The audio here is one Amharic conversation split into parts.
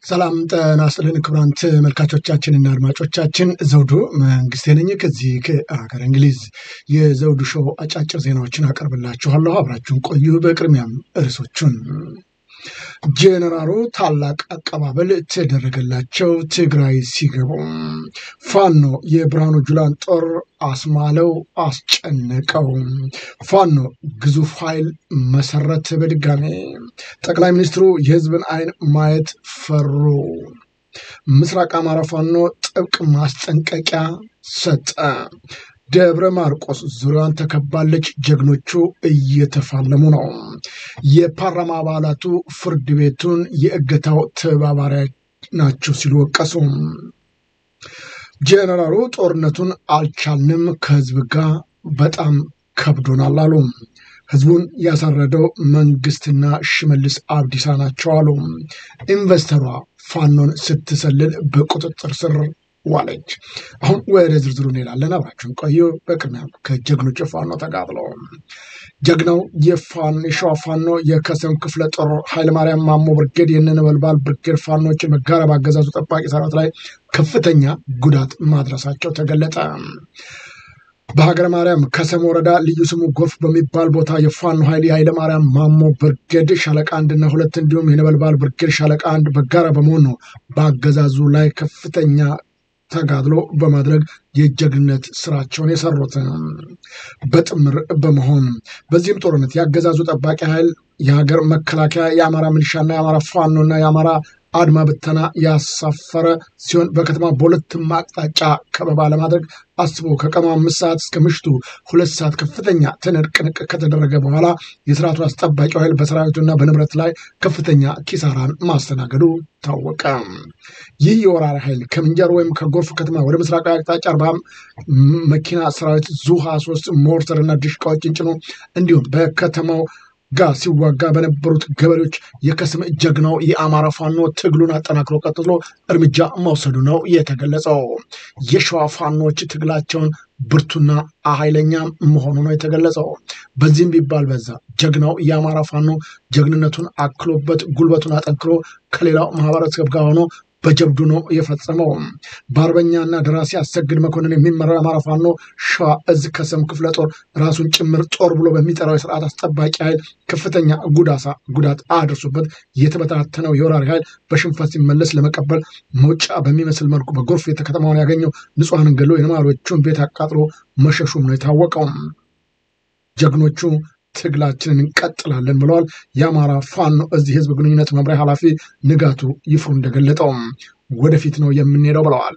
ሰላም ጤና ይስጥልን ክቡራን ተመልካቾቻችንና አድማጮቻችን ዘውዱ መንግስቴ ነኝ ከዚህ ከሀገር እንግሊዝ የዘውዱ ሾው አጫጭር ዜናዎችን አቀርብላችኋለሁ። አብራችሁን ቆዩ። በቅድሚያም ርዕሶቹን ጄኔራሉ ታላቅ አቀባበል ተደረገላቸው ትግራይ ሲገቡ፣ ፋኖ የብርሃኑ ጁላን ጦር አስማለው አስጨነቀው፣ ፋኖ ግዙፍ ኃይል መሰረት በድጋሜ ጠቅላይ ሚኒስትሩ የህዝብን አይን ማየት ፈሩ፣ ምስራቅ አማራ ፋኖ ጥብቅ ማስጠንቀቂያ ሰጠ፣ ደብረ ማርቆስ ዙሪያዋን ተከባለች፣ ጀግኖቹ እየተፋለሙ ነው። የፓርላማ አባላቱ ፍርድ ቤቱን የእገታው ተባባሪ ናቸው ሲሉ ወቀሱ። ጄኔራሉ ጦርነቱን አልቻልንም፣ ከህዝብ ጋር በጣም ከብዶናል አሉ። ህዝቡን ያሳረደው መንግስትና ሽመልስ አብዲሳ ናቸው አሉ። ኢንቨስተሯ ፋኖን ስትሰልል በቁጥጥር ስር ዋለች። አሁን ወደ ዝርዝሩ እንሄዳለን። አብራችሁን ቆዩ። በቅድሚያ ከጀግኖች የፋኖ ተጋድሎ ጀግናው የሸዋ ፋኖ የከሰም ክፍለ ጦር ኃይለማርያም ማሞ ብርጌድ የነበልባል ብርጌድ ፋኖችን በጋራ ባገዛዙ ጠባቂ ሰራዊት ላይ ከፍተኛ ጉዳት ማድረሳቸው ተገለጠ። በሀገረ ማርያም ከሰም ወረዳ ልዩ ስሙ ጎርፍ በሚባል ቦታ የፋኖ ኃይል የኃይለ ማርያም ማሞ ብርጌድ ሻለቃ አንድና ሁለት እንዲሁም የነበልባል ብርጌድ ሻለቃ አንድ በጋራ በመሆን ነው በአገዛዙ ላይ ከፍተኛ ተጋድሎ በማድረግ የጀግንነት ስራቸውን የሰሩት በጥምር በመሆን በዚህም ጦርነት የአገዛዙ ጠባቂ ኃይል የሀገር መከላከያ የአማራ ሚሊሻና የአማራ ፋኖና የአማራ አድማ ብተና ያሳፈረ ሲሆን በከተማ በሁለቱም አቅጣጫ ከበባ ለማድረግ አስቦ ከቀኑ አምስት ሰዓት እስከ ምሽቱ ሁለት ሰዓት ከፍተኛ ትንቅንቅ ከተደረገ በኋላ የስርዓቱ አስጠባቂ ኃይል በሰራዊቱና በንብረት ላይ ከፍተኛ ኪሳራን ማስተናገዱ ታወቀ። ይህ የወራሪ ኃይል ከምንጃር ወይም ከጎርፍ ከተማ ወደ ምስራቃዊ አቅጣጫ አርባ መኪና ሰራዊት ዙ ሀያ ሶስት ሞርተርና ድሽቃዎችን ጭኖ እንዲሁም በከተማው ጋር ሲዋጋ በነበሩት ገበሬዎች የከስም ጀግናው የአማራ ፋኖ ትግሉን አጠናክሮ ቀጥሎ እርምጃ መውሰዱ ነው የተገለጸው። የሸዋ ፋኖች ትግላቸውን ብርቱና ኃይለኛ መሆኑ ነው የተገለጸው። በዚህም ቢባል በዛ ጀግናው የአማራ ፋኖ ጀግንነቱን አክሎበት ጉልበቱን አጠንክሮ ከሌላው ማህበረሰብ ጋር ሆኖ በጀብዱ ነው የፈጸመው። በአርበኛና ደራሲ አሰግድ መኮንን የሚመራው የአማራ ፋኖ ሸዋ እዝ ከሰም ክፍለ ጦር ራሱን ጭምር ጦር ብሎ በሚጠራው የስርዓት አስጠባቂ ኃይል ከፍተኛ ጉዳሳ ጉዳት አድርሶበት የተበታተነው የወራሪ ኃይል በሽንፈት ሲመለስ ለመቀበል መውጫ በሚመስል መልኩ በጎርፍ ከተማውን ያገኘው ንጹሐንን ገሎ የነዋሪዎቹን ቤት አቃጥሎ መሸሹም ነው የታወቀው። ጀግኖቹ ትግላችንን እንቀጥላለን ብለዋል። የአማራ ፋኖ እዚህ ህዝብ ግንኙነት መምሪያ ኃላፊ ንጋቱ ይፍሩ እንደገለጠው ወደፊት ነው የምንሄደው ብለዋል።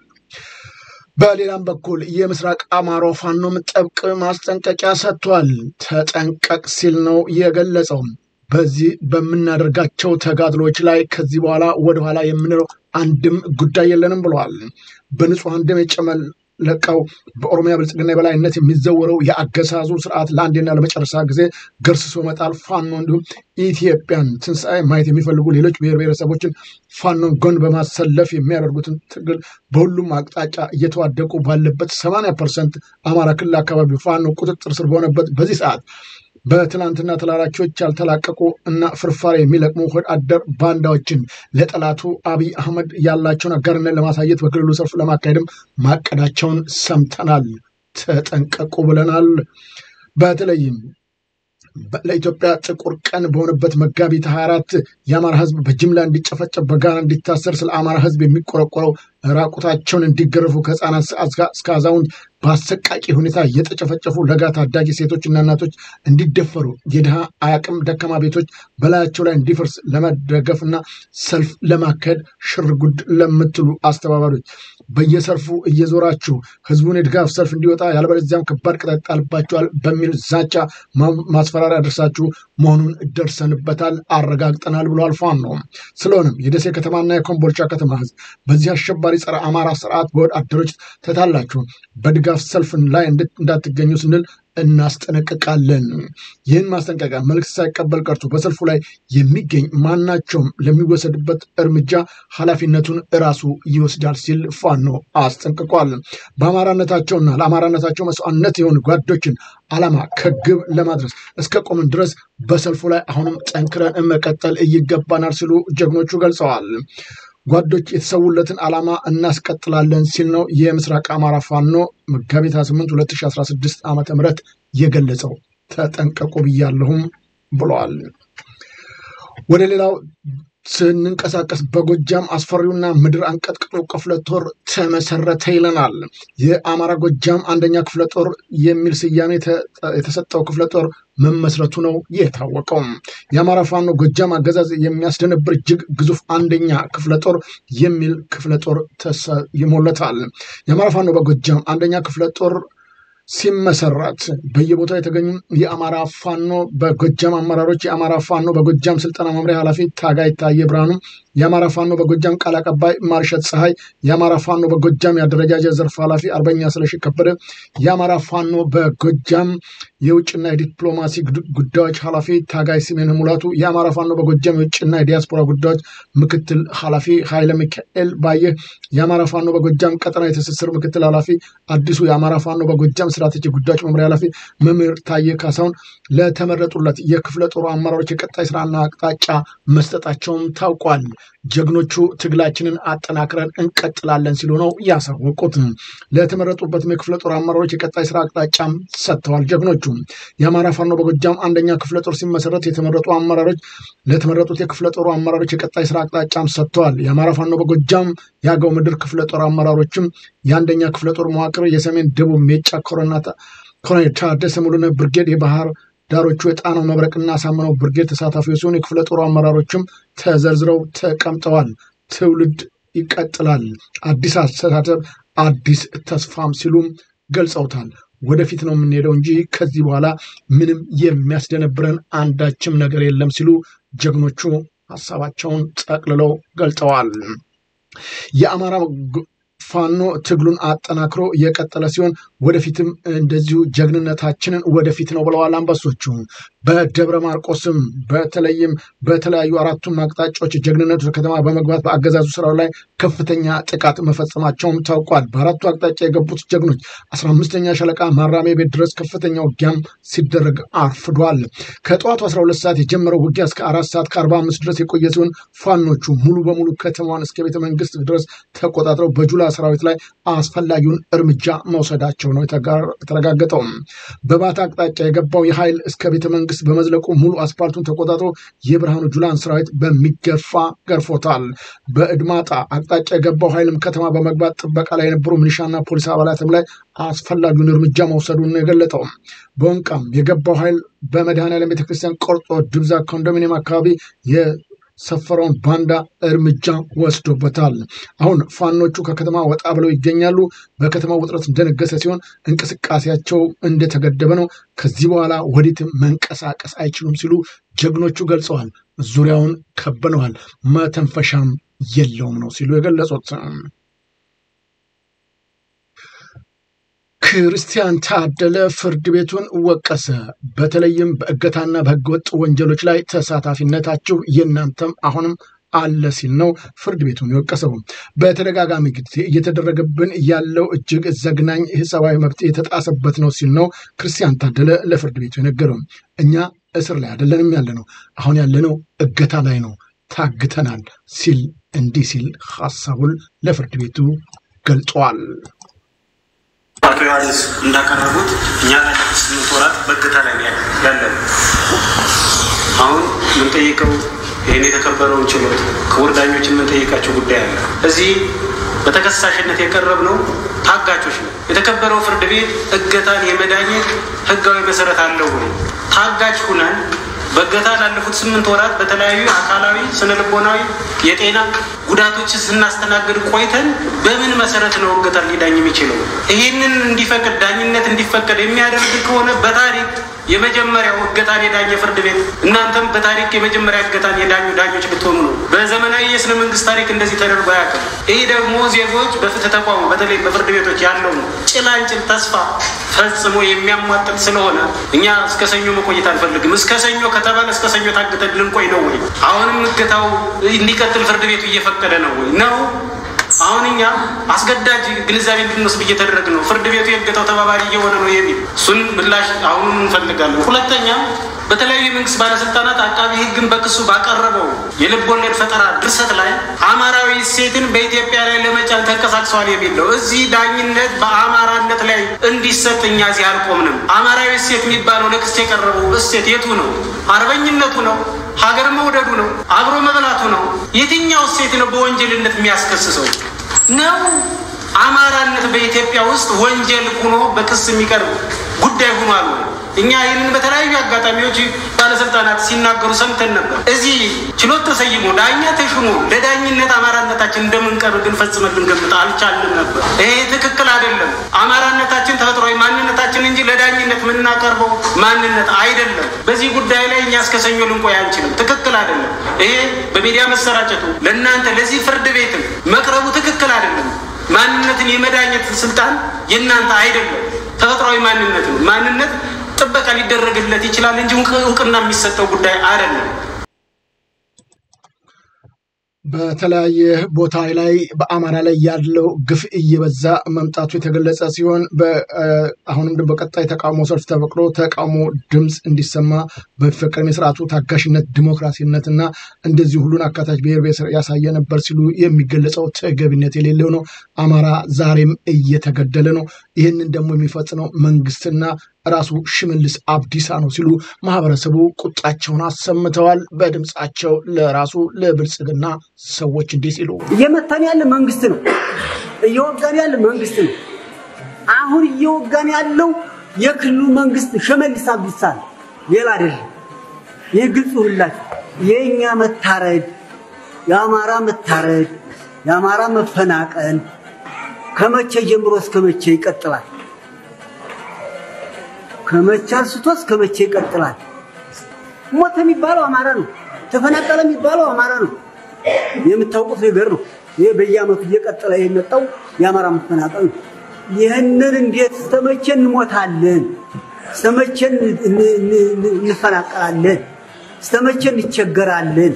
በሌላም በኩል የምስራቅ አማራው ፋኖም ጥብቅ ማስጠንቀቂያ ሰጥቷል። ተጠንቀቅ ሲል ነው የገለጸው። በዚህ በምናደርጋቸው ተጋድሎች ላይ ከዚህ በኋላ ወደኋላ የምንለው አንድም ጉዳይ የለንም ብለዋል። በንጹሐን ደም የጨመል ለቀው በኦሮሚያ ብልጽግና የበላይነት የሚዘወረው የአገዛዙ ስርዓት ለአንዴና ለመጨረሻ ጊዜ ገርስሶ መጣል ፋኖ እንዲሁም ኢትዮጵያን ትንሣኤ ማየት የሚፈልጉ ሌሎች ብሔር ብሔረሰቦችን ፋኖን ጎን በማሰለፍ የሚያደርጉትን ትግል በሁሉም አቅጣጫ እየተዋደቁ ባለበት ሰማንያ ፐርሰንት አማራ ክልል አካባቢ ፋኖ ቁጥጥር ስር በሆነበት በዚህ ሰዓት በትናንትና ተላላኪዎች ያልተላቀቁ እና ፍርፋሪ የሚለቅሙ ሆድ አደር ባንዳዎችን ለጠላቱ አብይ አህመድ ያላቸውን አጋርነት ለማሳየት በክልሉ ሰልፍ ለማካሄድም ማቀዳቸውን ሰምተናል። ተጠንቀቁ ብለናል። በተለይም ለኢትዮጵያ ጥቁር ቀን በሆነበት መጋቢት 24 የአማራ ሕዝብ በጅምላ እንዲጨፈጨፍ በጋራ እንዲታሰር ስለ አማራ ሕዝብ የሚቆረቆረው ራቁታቸውን እንዲገረፉ ከህፃናት እስከ አዛውንት በአሰቃቂ ሁኔታ እየተጨፈጨፉ ለጋ ታዳጊ ሴቶችና እናቶች እንዲደፈሩ የድሃ አቅም ደካማ ቤቶች በላያቸው ላይ እንዲፈርስ ለመደገፍና ሰልፍ ለማካሄድ ሽርጉድ ለምትሉ አስተባባሪዎች በየሰልፉ እየዞራችሁ ህዝቡን የድጋፍ ሰልፍ እንዲወጣ ያለበለዚያም ከባድ ቅጣት ይጣልባቸዋል በሚል ዛቻ ማስፈራሪያ ደርሳችሁ መሆኑን ደርሰንበታል፣ አረጋግጠናል ብሏል ፋኖ። ስለሆነም የደሴ ከተማና የኮምቦልቻ ከተማ ህዝብ በዚህ አሸባሪ ጸረ አማራ ስርዓት በወድ አደሮች ተታላችሁ በድጋፍ ሰልፍን ላይ እንዳትገኙ ስንል እናስጠነቅቃለን። ይህን ማስጠንቀቂያ መልዕክት ሳይቀበል ቀርቶ በሰልፉ ላይ የሚገኝ ማናቸውም ለሚወሰድበት እርምጃ ኃላፊነቱን እራሱ ይወስዳል ሲል ፋኖ አስጠንቅቋል። በአማራነታቸውና ለአማራነታቸው መስዋዕትነት የሆኑ ጓዶችን ዓላማ ከግብ ለማድረስ እስከ ቆምን ድረስ በሰልፉ ላይ አሁንም ጠንክረን መቀጠል ይገባናል ሲሉ ጀግኖቹ ገልጸዋል። ጓዶች የተሰዉለትን ዓላማ እናስቀጥላለን ሲል ነው የምስራቅ አማራ ፋኖ መጋቢት 28 2016 ዓ ም የገለጸው። ተጠንቀቁ ብያለሁም ብለዋል። ወደ ሌላው ስንንቀሳቀስ በጎጃም አስፈሪውና ምድር አንቀጥቅጦ ክፍለ ጦር ተመሰረተ ይለናል። የአማራ ጎጃም አንደኛ ክፍለ ጦር የሚል ስያሜ የተሰጠው ክፍለ ጦር መመስረቱ ነው የታወቀው። የአማራ ፋኖ ጎጃም አገዛዝ የሚያስደነብር እጅግ ግዙፍ አንደኛ ክፍለ ጦር የሚል ክፍለ ጦር ይሞለታል። የአማራ ፋኖ በጎጃም አንደኛ ክፍለ ጦር ሲመሰረት በየቦታው የተገኙ የአማራ ፋኖ በጎጃም አመራሮች፣ የአማራ ፋኖ በጎጃም ስልጠና መምሪያ ኃላፊ ታጋይ ታየ ብርሃኑ፣ የአማራ ፋኖ በጎጃም ቃል አቀባይ ማርሸት ፀሐይ፣ የአማራ ፋኖ በጎጃም የአደረጃጀት ዘርፍ ኃላፊ አርበኛ ስለሺ ከበደ፣ የአማራ ፋኖ በጎጃም የውጭና የዲፕሎማሲ ጉዳዮች ኃላፊ ታጋይ ስሜን ሙላቱ፣ የአማራ ፋኖ በጎጃም የውጭና የዲያስፖራ ጉዳዮች ምክትል ኃላፊ ኃይለ ሚካኤል ባየህ፣ የአማራ ፋኖ በጎጃም ቀጠና የትስስር ምክትል ኃላፊ አዲሱ፣ የአማራ ፋኖ በጎጃም ስትራቴጂ ጉዳዮች መምሪያ ኃላፊ መምህር ታየ ካሳሁን ለተመረጡለት የክፍለ ጦሩ አመራሮች የቀጣይ ስራና አቅጣጫ መስጠታቸውም ታውቋል። ጀግኖቹ ትግላችንን አጠናክረን እንቀጥላለን ሲሉ ነው ያሳወቁት። ለተመረጡበትም የክፍለ ጦር አመራሮች የቀጣይ ስራ አቅጣጫም ሰጥተዋል። ጀግኖቹ የአማራ ፋኖ በጎጃም አንደኛ ክፍለ ጦር ሲመሰረት የተመረጡ አመራሮች ለተመረጡት የክፍለ ጦሩ አመራሮች የቀጣይ ስራ አቅጣጫም ሰጥተዋል። የአማራ ፋኖ በጎጃም የአገው ምድር ክፍለ ጦር አመራሮችም የአንደኛ ክፍለ ጦር መዋቅር የሰሜን ደቡብ ሜጫ ኮረናታ ኮሎኔል ታደሰ ሙሉነህ ብርጌድ የባህር ዳሮቹ የጣናው መብረቅና አሳምነው ብርጌድ ተሳታፊዎች ሲሆን የክፍለ ጦሩ አመራሮችም ተዘርዝረው ተቀምጠዋል። ትውልድ ይቀጥላል፣ አዲስ አስተሳሰብ፣ አዲስ ተስፋም ሲሉም ገልጸውታል። ወደፊት ነው የምንሄደው እንጂ ከዚህ በኋላ ምንም የሚያስደነብረን አንዳችም ነገር የለም ሲሉ ጀግኖቹ ሀሳባቸውን ጠቅልለው ገልጠዋል። የአማራ ፋኖ ትግሉን አጠናክሮ የቀጠለ ሲሆን ወደፊትም እንደዚሁ ጀግንነታችንን ወደፊት ነው ብለዋል አንበሶቹ። በደብረ ማርቆስም በተለይም በተለያዩ አራቱም አቅጣጫዎች ጀግንነቱ ከተማ በመግባት በአገዛዙ ስራው ላይ ከፍተኛ ጥቃት መፈጸማቸውም ታውቋል። በአራቱ አቅጣጫ የገቡት ጀግኖች አስራ አምስተኛ ሻለቃ ማራሜ ቤት ድረስ ከፍተኛ ውጊያም ሲደረግ አርፍዷል። ከጠዋቱ 12 ሰዓት የጀመረው ውጊያ እስከ አራት ሰዓት ከአርባ አምስት ድረስ የቆየ ሲሆን ፋኖቹ ሙሉ በሙሉ ከተማዋን እስከ ቤተ መንግስት ድረስ ተቆጣጥረው በጁላ ሰራዊት ላይ አስፈላጊውን እርምጃ መውሰዳቸው ነው የተረጋገጠው። በባታ አቅጣጫ የገባው የኃይል እስከ ቤተ መንግስት በመዝለቁ ሙሉ አስፓልቱን ተቆጣጥሮ የብርሃኑ ጁላን ሰራዊት በሚገፋ ገርፎታል። በእድማጣ አቅጣጫ የገባው ኃይልም ከተማ በመግባት ጥበቃ ላይ የነበሩ ሚሊሻና ፖሊስ አባላትም ላይ አስፈላጊውን እርምጃ መውሰዱን የገለጠው። በወንቃም የገባው ኃይል በመድኃኔዓለም ቤተክርስቲያን ቆርጦ ድብዛ ኮንዶሚኒየም አካባቢ ሰፈረውን ባንዳ እርምጃ ወስዶበታል። አሁን ፋኖቹ ከከተማ ወጣ ብለው ይገኛሉ። በከተማ ውጥረት እንደነገሰ ሲሆን እንቅስቃሴያቸው እንደተገደበ ነው። ከዚህ በኋላ ወዴትም መንቀሳቀስ አይችሉም ሲሉ ጀግኖቹ ገልጸዋል። ዙሪያውን ከበነዋል፣ መተንፈሻም የለውም ነው ሲሉ የገለጹት። ክርስቲያን ታደለ ፍርድ ቤቱን ወቀሰ። በተለይም በእገታና በህገወጥ ወንጀሎች ላይ ተሳታፊነታችሁ የእናንተም አሁንም አለ ሲል ነው ፍርድ ቤቱን የወቀሰው። በተደጋጋሚ ጊዜ እየተደረገብን ያለው እጅግ ዘግናኝ ሰብአዊ መብት የተጣሰበት ነው ሲል ነው ክርስቲያን ታደለ ለፍርድ ቤቱ የነገረው። እኛ እስር ላይ አይደለንም ያለ ነው፣ አሁን ያለነው እገታ ላይ ነው፣ ታግተናል ሲል እንዲህ ሲል ሀሳቡን ለፍርድ ቤቱ ገልጿል። አቶ ዮሐንስ እንዳቀረቡት እኛ ላለፉት ስምንት ወራት በእገታ ላይ ያለን አሁን የምንጠይቀው ይህን የተከበረውን ችሎት ክቡር ዳኞችን የምንጠይቃቸው ጉዳይ አለ። እዚህ በተከሳሽነት የቀረብነው ታጋቾች ነው። የተከበረው ፍርድ ቤት እገታን የመዳኘት ህጋዊ መሰረት አለው ወይ? ታጋች ሁነን በእገታ ላለፉት ስምንት ወራት በተለያዩ አካላዊ፣ ስነልቦናዊ፣ የጤና ጉዳቶችን ስናስተናግድ ቆይተን በምን መሰረት ነው እገታን ሊዳኝ የሚችለው? ይህንን እንዲፈቅድ ዳኝነት እንዲፈቀድ የሚያደርግ ከሆነ በታሪክ የመጀመሪያው እገታን የዳኘ ፍርድ ቤት እናንተም በታሪክ የመጀመሪያ እገታን የዳኙ ዳኞች ብትሆኑ ነው። በዘመናዊ የስነ መንግስት ታሪክ እንደዚህ ተደርጎ አያውቅም። ይህ ደግሞ ዜጎች በፍትህ ተቋሙ በተለይ በፍርድ ቤቶች ያለውን ጭላንጭል ተስፋ ፈጽሞ የሚያሟጥጥ ስለሆነ እኛ እስከ ሰኞ መቆየት አንፈልግም። እስከ ሰኞ ከተባለ እስከ ሰኞ ታግተን ልንቆይ ነው ወይ? አሁንም እገታው እንዲቀጥል ፍርድ ቤቱ እየፈቀደ ነው ወይ ነው? አሁን እኛ አስገዳጅ ግንዛቤ እንድንወስድ እየተደረግ ነው። ፍርድ ቤቱ የእገታው ተባባሪ እየሆነ ነው የሚል እሱን ምላሽ አሁኑን እንፈልጋለን። ሁለተኛ በተለያዩ የመንግስት ባለስልጣናት አቃቢ ሕግን በክሱ ባቀረበው የልብ ወለድ ፈጠራ ድርሰት ላይ አማራዊ እሴትን በኢትዮጵያ ላይ ለመጫን ተንቀሳቅሰዋል የሚል ነው። እዚህ ዳኝነት በአማራነት ላይ እንዲሰጥ እኛ እዚህ አልቆምንም። አማራዊ እሴት የሚባለው ለክስ የቀረበው እሴት የቱ ነው? አርበኝነቱ ነው? ሀገር መውደዱ ነው? አብሮ መብላቱ ነው? የትኛው እሴት ነው በወንጀልነት የሚያስከስሰው ነው? አማራነት በኢትዮጵያ ውስጥ ወንጀል ሆኖ በክስ የሚቀርብ ጉዳይ ሆኗል ወይ? እኛ ይህንን በተለያዩ አጋጣሚዎች ባለስልጣናት ሲናገሩ ሰምተን ነበር። እዚህ ችሎት ተሰይሞ ዳኛ ተሹሞ ለዳኝነት አማራነታችን እንደምንቀርብ ግን ፈጽመን ልንገምት አልቻልንም ነበር። ይሄ ትክክል አይደለም። አማራነታችን ተፈጥሯዊ ማንነታችን እንጂ ለዳኝነት የምናቀርበው ማንነት አይደለም። በዚህ ጉዳይ ላይ እኛ እስከ ሰኞ ልንቆይ አንችልም። ትክክል አይደለም። ይሄ በሚዲያ መሰራጨቱ ለእናንተ ለዚህ ፍርድ ቤትም መቅረቡ ትክክል አይደለም። ማንነትን የመዳኘት ስልጣን የእናንተ አይደለም። ተፈጥሯዊ ማንነት ነው። ማንነት ጥበቃ ሊደረግለት ይችላል እንጂ እውቅና የሚሰጠው ጉዳይ አይደለም። በተለያየ ቦታ ላይ በአማራ ላይ ያለው ግፍ እየበዛ መምጣቱ የተገለጸ ሲሆን አሁንም በቀጣይ ተቃውሞ ሰልፍ ተፈቅዶ ተቃውሞ ድምፅ እንዲሰማ በፈቀደም የስርዓቱ ታጋሽነት፣ ዲሞክራሲነት እና እንደዚህ ሁሉን አካታች ብሔር ብሔር ያሳየ ነበር ሲሉ የሚገለጸው ተገቢነት የሌለው ነው። አማራ ዛሬም እየተገደለ ነው። ይህንን ደግሞ የሚፈጽመው መንግስትና ራሱ ሽመልስ አብዲሳ ነው ሲሉ ማህበረሰቡ ቁጣቸውን አሰምተዋል። በድምፃቸው ለራሱ ለብልጽግና ሰዎች እንዲህ ሲሉ እየመታን ያለ መንግስት ነው፣ እየወጋን ያለ መንግስት ነው። አሁን እየወጋን ያለው የክልሉ መንግስት ሽመልስ አብዲሳ ነው፣ ሌላ አይደለም። ይህ ግልጽ ሁላችሁ የእኛ መታረድ፣ የአማራ መታረድ፣ የአማራ መፈናቀል ከመቼ ጀምሮ እስከ መቼ ይቀጥላል? ከመቼ አንስቶ እስከ መቼ ይቀጥላል? ሞተ የሚባለው አማራ ነው። ተፈናቀለ የሚባለው አማራ ነው። የምታውቁት ነገር ነው። ይሄ በየአመቱ እየቀጠለ የመጣው የአማራ መፈናቀል ነው። ይህንን እንዴት እስተመቼ እንሞታለን? እስተመቼ እንፈናቀላለን? እስተመቼ እንቸገራለን?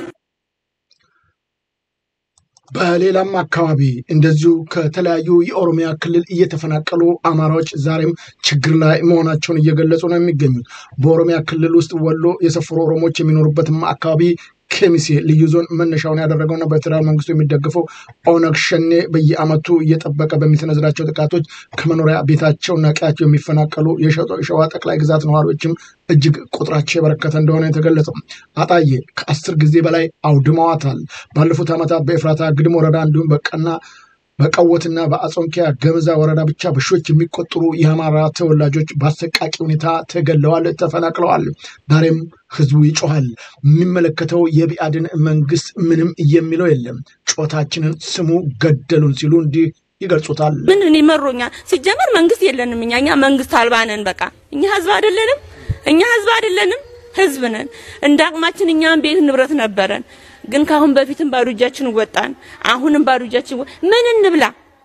በሌላም አካባቢ እንደዚሁ ከተለያዩ የኦሮሚያ ክልል እየተፈናቀሉ አማራዎች ዛሬም ችግር ላይ መሆናቸውን እየገለጹ ነው የሚገኙት። በኦሮሚያ ክልል ውስጥ ወሎ የሰፈሩ ኦሮሞዎች የሚኖሩበትም አካባቢ ኬሚሴ ልዩ ዞን መነሻውን ያደረገውና በፌዴራል መንግስቱ የሚደግፈው ኦነግ ሸኔ በየአመቱ እየጠበቀ በሚሰነዝራቸው ጥቃቶች ከመኖሪያ ቤታቸውና ቀያቸው የሚፈናቀሉ የሸዋ ጠቅላይ ግዛት ነዋሪዎችም እጅግ ቁጥራቸው የበረከተ እንደሆነ የተገለጸው። አጣዬ ከአስር ጊዜ በላይ አውድመዋታል። ባለፉት ዓመታት በኤፍራታ ግድም ወረዳ እንዲሁም በቀና በቀወትና በአጾንኪያ ገመዛ ወረዳ ብቻ በሺዎች የሚቆጠሩ የአማራ ተወላጆች በአሰቃቂ ሁኔታ ተገለዋል፣ ተፈናቅለዋል። ዛሬም ህዝቡ ይጮሃል። የሚመለከተው የቢአድን መንግስት ምንም የሚለው የለም። ጮታችንን ስሙ፣ ገደሉን ሲሉ እንዲህ ይገልጹታል። ምን እኔ መሮኛል። ሲጀመር መንግስት የለንም እኛ እኛ መንግስት አልባ ነን። በቃ እኛ ህዝብ አይደለንም። እኛ ህዝብ አይደለንም፣ ህዝብ ነን። እንደ አቅማችን እኛም ቤት ንብረት ነበረን ግን ካሁን በፊትም ባዶ እጃችን ወጣን። አሁንም ባዶ እጃችን ምን እንብላ?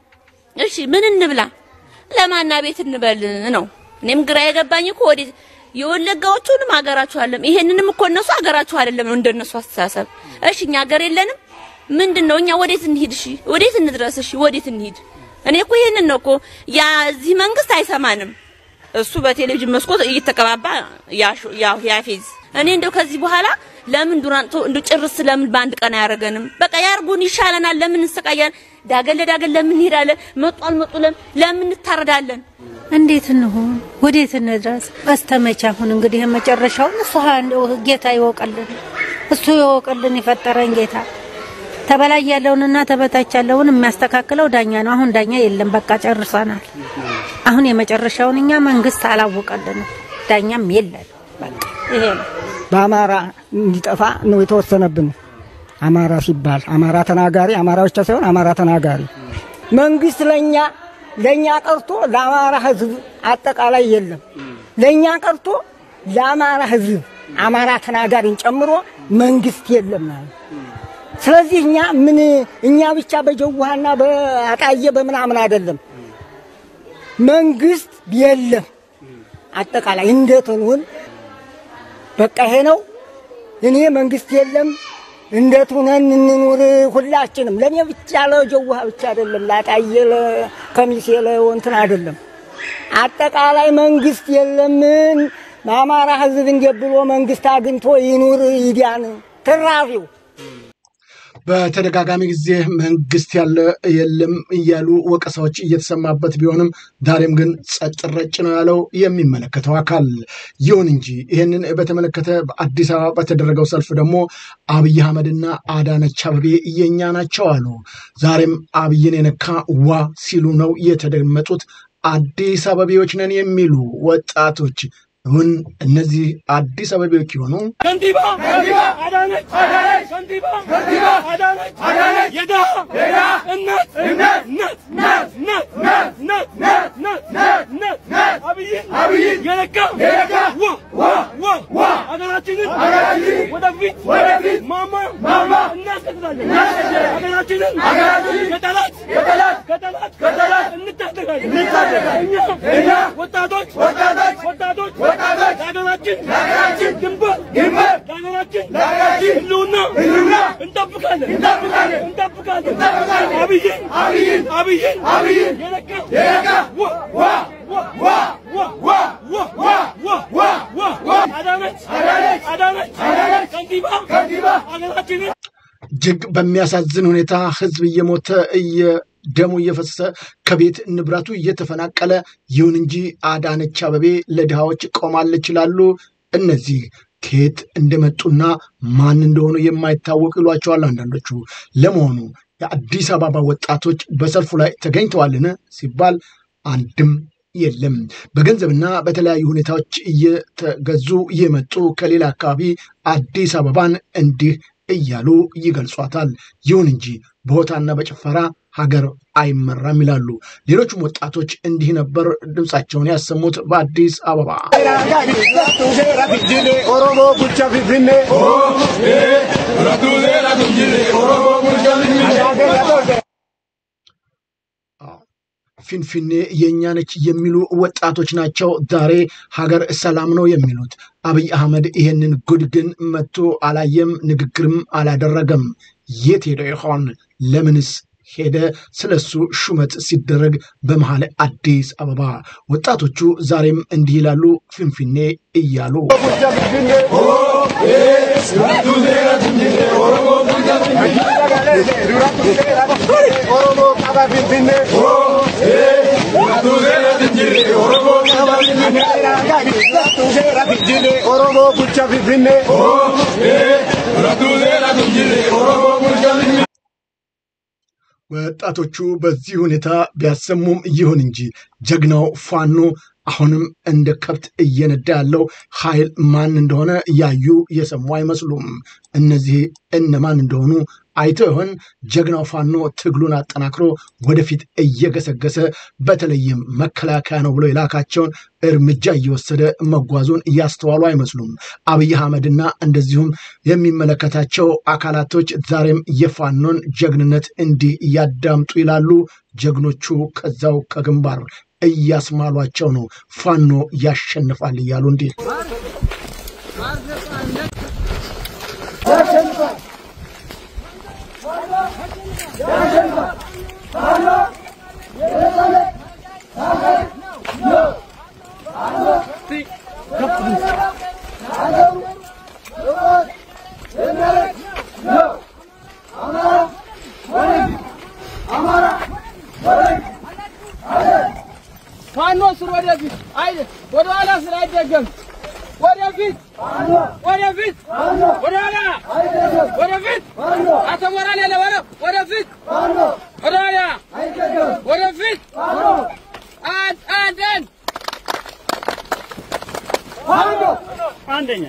እሺ ምን እንብላ? ለማና ቤት እንበል ነው። እኔም ግራ የገባኝ እኮ ወዴት የወለጋዎቹንም ሀገራችሁ አይደለም፣ ይሄንንም እኮ እነሱ ሀገራችሁ አይደለም ነው እንደነሱ አስተሳሰብ። እሺ እኛ ሀገር የለንም ምንድን ነው? እኛ ወዴት እንሂድ? እሺ ወዴት እንድረስ? እሺ ወዴት እንሂድ? እኔ እኮ ይሄንን ነው እኮ ያ እዚህ መንግስት አይሰማንም። እሱ በቴሌቪዥን መስኮት እየተቀባባ ያፌዝ። እኔ እንደው ከዚህ በኋላ ለምን ዱራንቶ እንደ ጭርስ ለምን በአንድ ቀን አያደርገንም? በቃ ያርጉን፣ ይሻለናል። ለምን እንሰቃያለን? ዳገን ለዳገን ለምን እንሄዳለን? መጡ አልመጡ ለምን እንታረዳለን? እንዴት እንሆን? ወዴት እንድረስ? በስተመቼ አሁን እንግዲህ መጨረሻውን እሱ ጌታ ይወቀልን፣ እሱ ይወቀልን፣ የፈጠረን ጌታ። ተበላይ ያለውንና ተበታች ያለውን የሚያስተካክለው ዳኛ ነው። አሁን ዳኛ የለም፣ በቃ ጨርሰናል። አሁን የመጨረሻውን እኛ መንግስት አላወቀልንም፣ ዳኛም የለን። በቃ ይሄ ነው። በአማራ እንዲጠፋ ነው የተወሰነብን። አማራ ሲባል አማራ ተናጋሪ አማራ ብቻ ሳይሆን አማራ ተናጋሪ መንግስት ለኛ ለኛ ቀርቶ ለአማራ ህዝብ አጠቃላይ የለም። ለኛ ቀርቶ ለአማራ ህዝብ አማራ ተናጋሪን ጨምሮ መንግስት የለም ማለት። ስለዚህ እኛ ምን እኛ ብቻ በጀዋሃና በአጣየ በምናምን አይደለም መንግስት የለም አጠቃላይ እንደትንውን በቃ ይሄ ነው። እኔ መንግስት የለም እንዴት ሁነን እንኑር ሁላችንም። ለእኔ ብቻ ለጀውሃ ብቻ አይደለም፣ ላጣዬ ለከሚሴ ለወንትን አይደለም። አጠቃላይ መንግስት የለምን በአማራ ህዝብ እንዴት ብሎ መንግስት አግኝቶ ይኑር ይዲያን ትራፊው በተደጋጋሚ ጊዜ መንግስት ያለ የለም እያሉ ወቀሳዎች እየተሰማበት ቢሆንም ዛሬም ግን ጸጥ ረጭ ነው ያለው የሚመለከተው አካል። ይሁን እንጂ ይህንን በተመለከተ በአዲስ አበባ በተደረገው ሰልፍ ደግሞ አብይ አህመድና አዳነች አበቤ የኛ ናቸው አሉ። ዛሬም አብይን የነካ ዋ ሲሉ ነው የተደመጡት። አዲስ አበቤዎች ነን የሚሉ ወጣቶች እውን እነዚህ አዲስ አበቤዎች የሆኑ ከንቲባ አዳነች ከንቲባ አዳነች የድሃ እናት እናት እናት እናት እናት እናት እናት አብይን የነካ ዋ ዋ ዋ ሀገራችንን ወደፊት ማማ እናስቀጥላለን። ሀገራችንን ከጠላት ከጠላት እንታደጋለን። እኛ ወጣቶች ወጣቶች ለሀገራችን ድንበር ለሀገራችን ህልውና እንጠብቃለን እንጠብቃለን። አብይን አብይን አብይን የነካ ዋ ዋ ዋ አዳነች አዳነች ከንቲባ ሀገራችንን እጅግ በሚያሳዝን ሁኔታ ህዝብ እየሞተ ደሙ እየፈሰሰ ከቤት ንብረቱ እየተፈናቀለ፣ ይሁን እንጂ አዳነች አበቤ ለድሃዎች ቆማለች ይላሉ። እነዚህ ከየት እንደመጡና ማን እንደሆኑ የማይታወቅ ይሏቸዋል አንዳንዶቹ። ለመሆኑ የአዲስ አበባ ወጣቶች በሰልፉ ላይ ተገኝተዋልን ሲባል አንድም የለም። በገንዘብና በተለያዩ ሁኔታዎች እየተገዙ የመጡ ከሌላ አካባቢ አዲስ አበባን እንዲህ እያሉ ይገልጿታል። ይሁን እንጂ በሆታና በጭፈራ ሀገር አይመራም ይላሉ። ሌሎችም ወጣቶች እንዲህ ነበር ድምፃቸውን ያሰሙት በአዲስ አበባ። ኦሮሞ ቡልቻ ፊንፊኔ ፊንፊኔ የእኛ ነች የሚሉ ወጣቶች ናቸው ዛሬ ሀገር ሰላም ነው የሚሉት። አብይ አህመድ ይህንን ጉድ ግን መጥቶ አላየም፣ ንግግርም አላደረገም። የት ሄደ ይሆን? ለምንስ ሄደ? ስለሱ ሹመት ሲደረግ በመሀል አዲስ አበባ ወጣቶቹ ዛሬም እንዲህ ይላሉ፣ ፊንፊኔ እያሉ ቡልቻ ፊንፊኔ ኦሮሞ ቀባ ፊንፊኔ ኦሮሞ ቡልቻ ፊንፊኔ ወጣቶቹ በዚህ ሁኔታ ቢያሰሙም ይሁን እንጂ ጀግናው ፋኖ አሁንም እንደ ከብት እየነዳ ያለው ኃይል ማን እንደሆነ ያዩ የሰሙ አይመስሉም። እነዚህ እነማን እንደሆኑ አይተው ይሆን? ጀግናው ፋኖ ትግሉን አጠናክሮ ወደፊት እየገሰገሰ በተለይም መከላከያ ነው ብሎ የላካቸውን እርምጃ እየወሰደ መጓዙን እያስተዋሉ አይመስሉም። አብይ አህመድና እንደዚሁም የሚመለከታቸው አካላቶች ዛሬም የፋኖን ጀግንነት እንዲህ እያዳምጡ ይላሉ። ጀግኖቹ ከዛው ከግንባር እያስማሏቸው ነው። ፋኖ ያሸንፋል እያሉ እንዲህ ፋኖ ስር ወደፊት አይደ ወደ ኋላ ስር አይደገም። ወደፊት ወደፊት ወደ ኋላ ወደፊት አቶ ሞራል ያለ ወረ ወደፊት ወደ ኋላ ወደፊት አንድ አንድ አንድ አንደኛ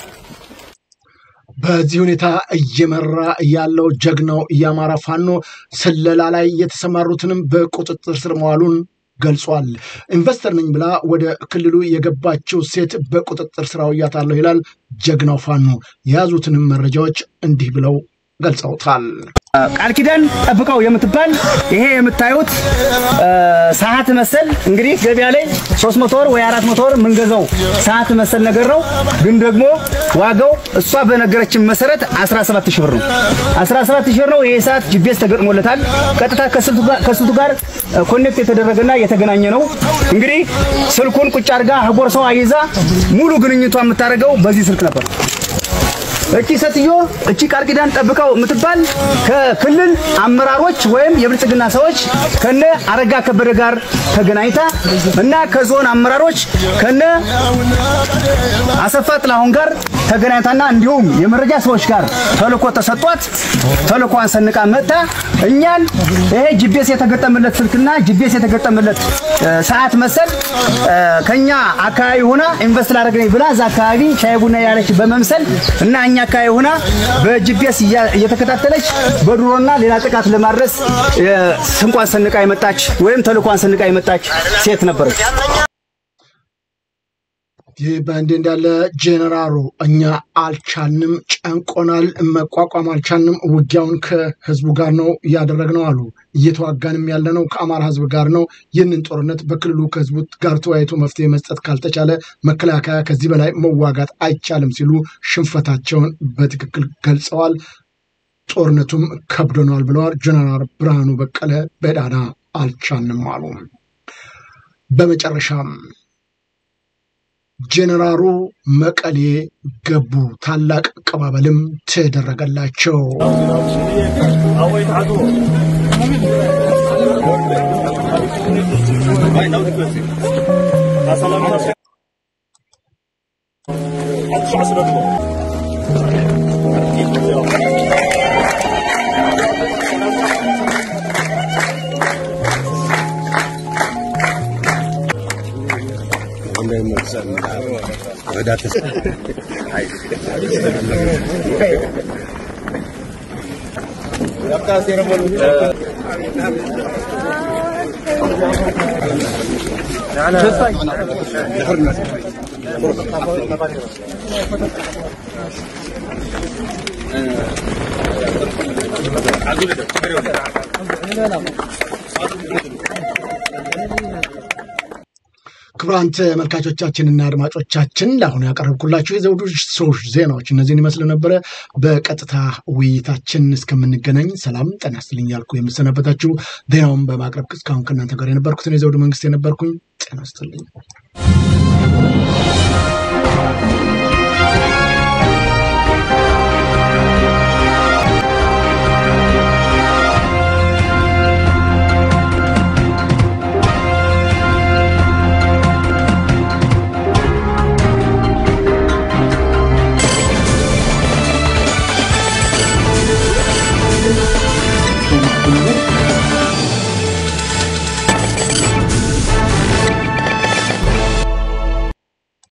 በዚህ ሁኔታ እየመራ ያለው ጀግናው የአማራ ፋኖ ስለላ ላይ የተሰማሩትንም በቁጥጥር ስር መዋሉን ገልጿል። ኢንቨስተር ነኝ ብላ ወደ ክልሉ የገባችው ሴት በቁጥጥር ስር አውያታለሁ ይላል ጀግናው ፋኖ። የያዙትንም መረጃዎች እንዲህ ብለው ገልጸውታል። ቃል ኪዳን ጠብቀው የምትባል ይሄ የምታዩት ሰዓት መሰል እንግዲህ ገበያ ላይ 300 ወር ወይ 400 ወር የምንገዛው ሰዓት መሰል ነገር ነው። ግን ደግሞ ዋጋው እሷ በነገረችን መሰረት 17 ሺህ ብር ነው። 17 ሺህ ብር ነው። ይሄ ሰዓት ጂፒኤስ ተገጥሞለታል። ቀጥታ ከስልቱ ጋር ኮኔክት የተደረገና የተገናኘ ነው። እንግዲህ ስልኩን ቁጭ አድርጋ ቦርሳዋ ይዛ ሙሉ ግንኙቷ የምታደርገው በዚህ ስልክ ነበር። እቺ ሴትዮ እቺ ቃል ኪዳን ጠብቀው የምትባል ከክልል አመራሮች ወይም የብልጽግና ሰዎች ከነ አረጋ ከበደ ጋር ተገናኝታ እና ከዞን አመራሮች ከነ አሰፋ ጥላሁን ጋር ተገናኝታና እንዲሁም የመረጃ ሰዎች ጋር ተልኮ ተሰጧት ተልኮን ሰንቃ መጥታ እኛን ይሄ ጂፒኤስ የተገጠመለት ስልክና ጂፒኤስ የተገጠመለት ሰዓት መሰል ከኛ አካባቢ ሆና ኢንቨስት ላደረገኝ ብላ እዛ አካባቢ ሻይ ቡና ያለች በመምሰል እና እኛ አካባቢ ሆና በጂፒኤስ እየተከታተለች በድሮና ሌላ ጥቃት ለማድረስ ስንቋን ሰንቃ የመጣች ወይም ተልኳን ሰንቃ የመጣች ሴት ነበረች። ይህ በእንዲህ እንዳለ ጄኔራሉ እኛ አልቻልንም፣ ጨንቆናል፣ መቋቋም አልቻልንም፣ ውጊያውን ከህዝቡ ጋር ነው እያደረግነው አሉ። እየተዋጋንም ያለነው ከአማራ ህዝብ ጋር ነው። ይህንን ጦርነት በክልሉ ከህዝቡ ጋር ተወያይቶ መፍትሄ መስጠት ካልተቻለ መከላከያ ከዚህ በላይ መዋጋት አይቻልም ሲሉ ሽንፈታቸውን በትክክል ገልጸዋል። ጦርነቱም ከብዶናል ብለዋል። ጀነራል ብርሃኑ በቀለ በዳዳ አልቻልንም አሉ። በመጨረሻም ጄኔራሉ መቀሌ ገቡ። ታላቅ አቀባበልም ተደረገላቸው። ክቡራን ተመልካቾቻችንና አድማጮቻችን ለአሁኑ ያቀረብኩላችሁ የዘውዱ ሶሽ ዜናዎች እነዚህን ይመስል ነበረ። በቀጥታ ውይይታችን እስከምንገናኝ ሰላም ጤና ይስጥልኝ ያልኩ የምሰነበታችሁ ዜናውን በማቅረብ እስካሁን ከእናንተ ጋር የነበርኩትን የዘውዱ መንግስት የነበርኩኝ ጤና ይስጥልኝ።